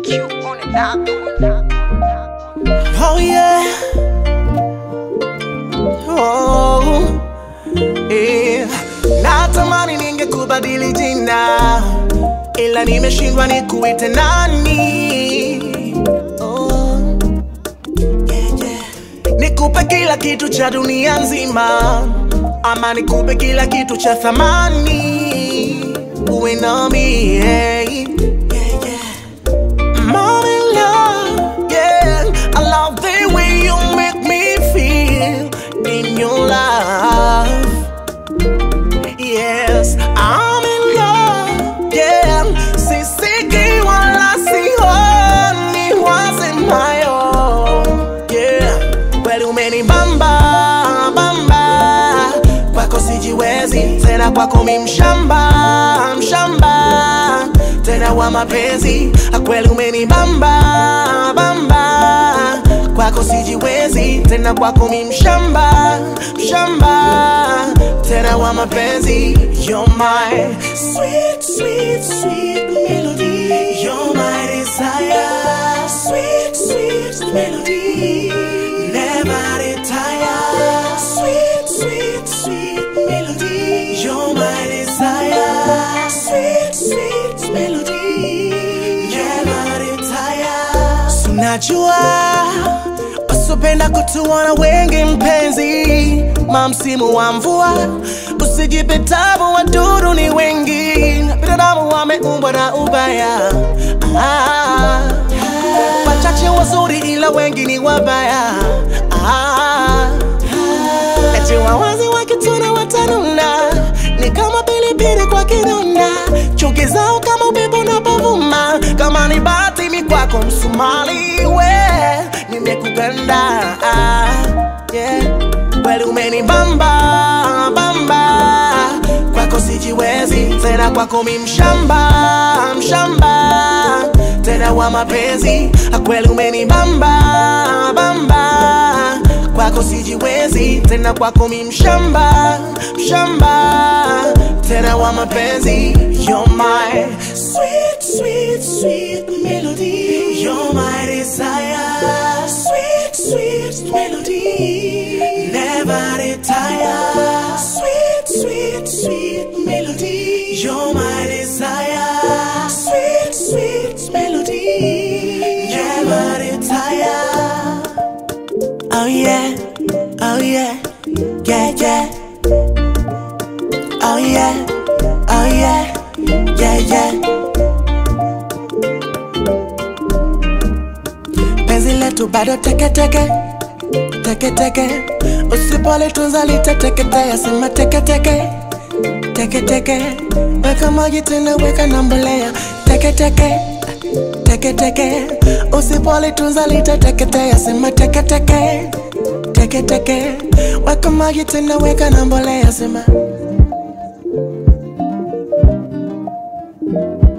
Q on the dot. Oh yeah. Oh. Yeah. Natamani ningekubadili jina ila nimeshindwa nikuite nani. Oh. Yeah, yeah. Nikupe kila kitu cha dunia nzima ama nikupe kila kitu cha thamani uwe nami yeah. Yeah, yeah. Mom in love, yeah. I love the way you make me feel in your love. Yes, I'm in love, yeah. Sisiki wala sihoni wasemayo, yeah. Kweli umenibamba bamba, kwako sijiwezi tena, kwako mi mshamba mshamba tena wa mapenzi, kweli umenibamba bamba, kwako sijiwezi tena, kwako mi mshamba mshamba tena wa mapenzi. You're my sweet, sweet, sweet melody. You're my desire. Sweet, sweet melody. Never retire. Sweet, sweet, sweet melody. You're my desire. Sweet, sweet melody. Never retire. Sunajua usipenda kutuona wengi mpenzi, ma msimu wa mvua usijipe tabu, wadudu ni wengi, binadamu wameumbwa na ubaya. Ah, wachache wazuri ila wengi ni wabaya. Ah, eti wawazi wakituna watanuna, ni kama pilipili kwa kidonda, chuki zao kama upepo unapovuma, kama ni bahati mi kwako msumali we nimekuganda ah, yeah. Kweli umenibamba bamba, kwako sijiwezi tena, kwako mi mshamba mshamba tena wa mapenzi, kweli umenibamba bamba, kwako sijiwezi tena, kwako mi mshamba mshamba tena wa mapenzi. You're my sweet sweet sweet melody. You're my desire. Sweet sweet melody. Never retire. Sweet sweet sweet melody. You're my desire. Sweet sweet melody. Never retire. Oh yeah, oh yeah, yeah yeah. Oh yeah, oh yeah, yeah yeah. Penzi letu bado teke teke teke teke, usipolitunza litateketea, sema teke teke teke teke. Weka maji tena, weka na mbolea, teke teke teke teke, usipolitunza litateketea, sema teke teke teke teke. Weka maji tena, weka na mbolea, sema